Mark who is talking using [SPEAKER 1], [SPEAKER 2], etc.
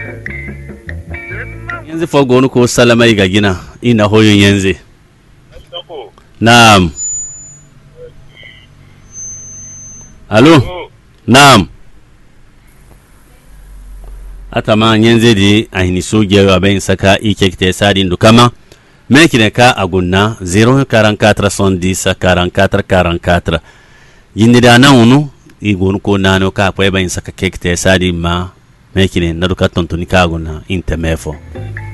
[SPEAKER 1] yanzu fa gonu ko salamai ga gina ina hoyon yanzu na'am alo na'am atama yanzu di ahini soge wa bayin saka ike kite sadi ndukama mekine ka agunna 044 110 44 44 yindi da nan unu igun ko nano ka kwe bayin saka kekte sadi ma mekine naduka tontoni ka agunna inte mefo